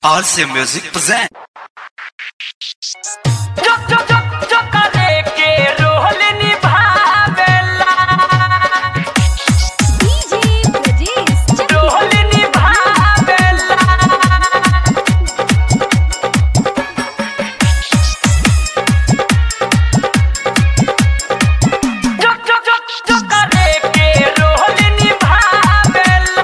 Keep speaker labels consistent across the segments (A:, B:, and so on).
A: RC Music present.
B: जो जो जो जो करे के रोल निभावेला
C: DJ Brajesh Chakla.
B: रोल निभावेला जो जो जो जो करे के रोल निभावेला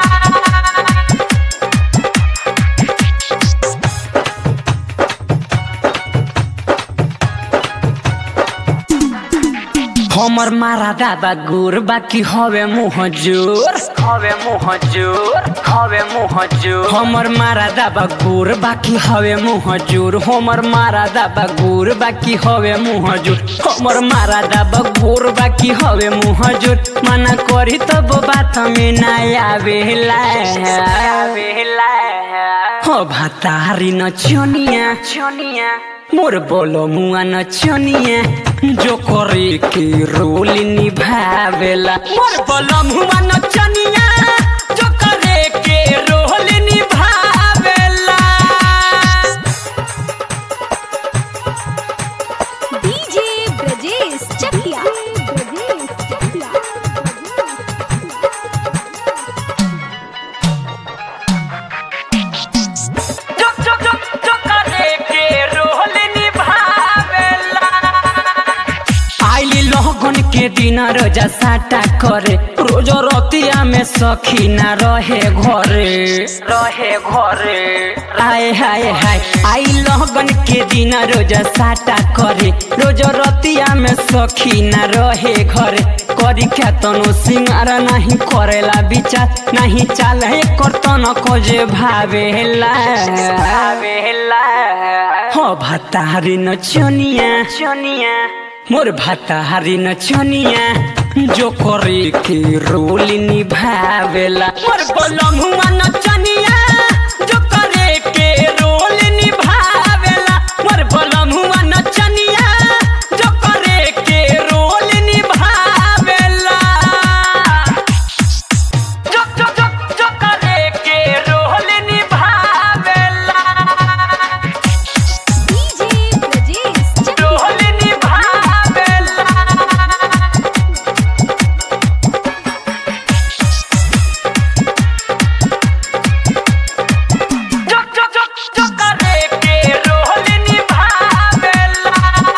D: हमर मारा दादा गुर बाकी हवे मुह जोर
B: हवे मुँह जोर हवे मुँह जोर
D: हमर मारा दाबा गुर बाकी हवे मुह जोर हमर मारा दाबा गुर बाकी हवे मुह जोर हमर मारा दाबा गुर बाकी हवे मुह जोर मना करी तब बात में ना आवेला
B: आवेला
D: हो भातारी न छोनिया
B: छोनिया
D: मोर बोलो मुआ न छोनिया जो करे के रोल निभावेला मोर बोलो मुआ न छोनिया
B: जो करे के रोल निभावेला
C: DJ Brajesh Chakla. Brajesh Chakla.
B: जो जो जो जो करे के रोल निभावेला
D: आइली लोगन के दिन रोजा साटा करे रोज रतिया में सखी ना रहे घरे
B: रहे घरे
D: हाय हाय हाय आई लगन के दिन रोज साटा करे रोज रतिया में सखी ना रहे घरे करी क्या तनो सिंगार नहीं करेला विचार नहीं चाल है करतन को जे भावेला
B: आवेला
D: हो भतारी न चनिया
B: छोनिया
D: मोर भतारी न चनिया जो करे के रोल निभावेला मोर बोलम हुआ न चनिया
B: जो करे के रोल निभावेला मोर बोलम हुआ नचनिया जो करे के रोल निभावेला जो जो जो जो करे के रोल निभावेला
C: DJ Brajesh Chakla.
B: रोल निभावेला जो जो जो जो करे के रोल निभावेला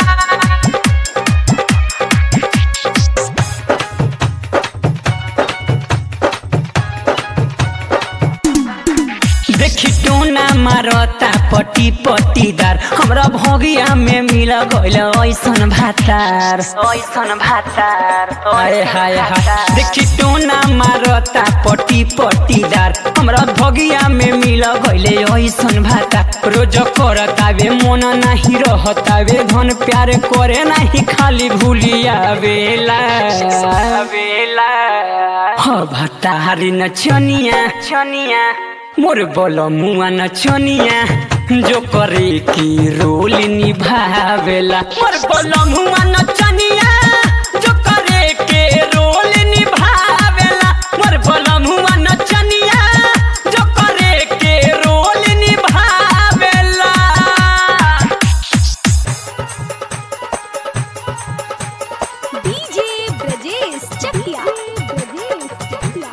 D: देखी टोना मारता पटी पटीदार हमरा भगिया में मिल गइल ऐसन भातार
B: ओइसन भातार
D: हाय हाय हाय देखी टोना मारता पटी पटीदार हमरा भगिया में मिल गइल ऐसन भातार रोज करतावे मन नाही रहतावे धन प्यार करे नाही खाली भूलिया बेला
B: वेला
D: ह भतारी न छनिया
B: छनिया
D: मोर बोलो मुआ न छोनिया जो करे की रोल निभावेला मोर बोलो मुआ न छोनिया
B: जो करे के रोल निभावेला मोर बोला मुआ नचनिया जो करे के रोल निभावेला
C: DJ Brajesh Chakla. Brajesh Chakla.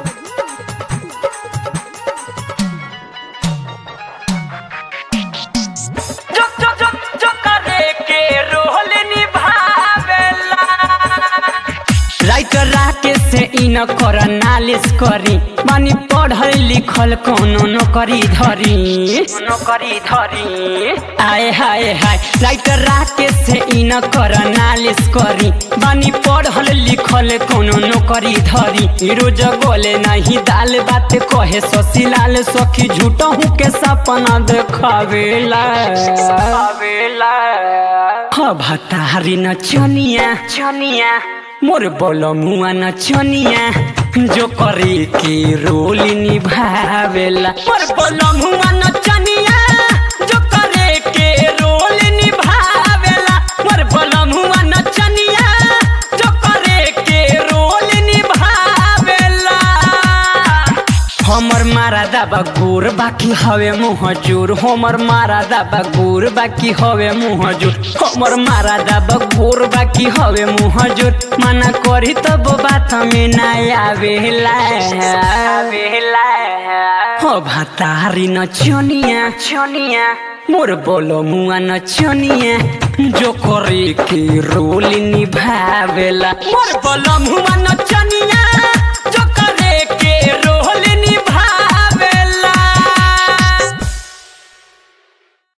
B: जो जो जो जो करे के रोल निभावेला
D: राइटर राके से इन कर नालिश करी मानी पढ़ल लिखल कोनो नौकरी धरी
B: नौकरी धरी
D: आए हाय हाय राइटर राके से इन कर नालिश करी बानी पढ़ल लिखल कोनो नौकरी धरी रोज गोले नहीं दाल बात कहे ससीलाल सखी झूठहू के सपना देखावेला
B: आवेला
D: ह भतारी न चनिया
B: छनिया
D: मोर बोलो मुआ न चनिया जो करे के रोल निभावेला
B: मोर बोला मुआ नचनिया जो करे के रोल निभावेला मोर बोला मुआ नचनिया जो करे के रोल निभावेला
D: हमर मारा दाबा गोर बा बाकी हवे मुँह जोर हमर मारा दाबा गोर बाकी हवे मुँह जोर हमर मारा दाबा गोर बाकी हवे मुँह जोर मना करी तब बात में ना आवेला आवेला हो भातारी न चनिया चनिया मोर बोलो मुआ न चनिया जो करे के रोल निभावेला
B: मोर बलम हुआ नचनिया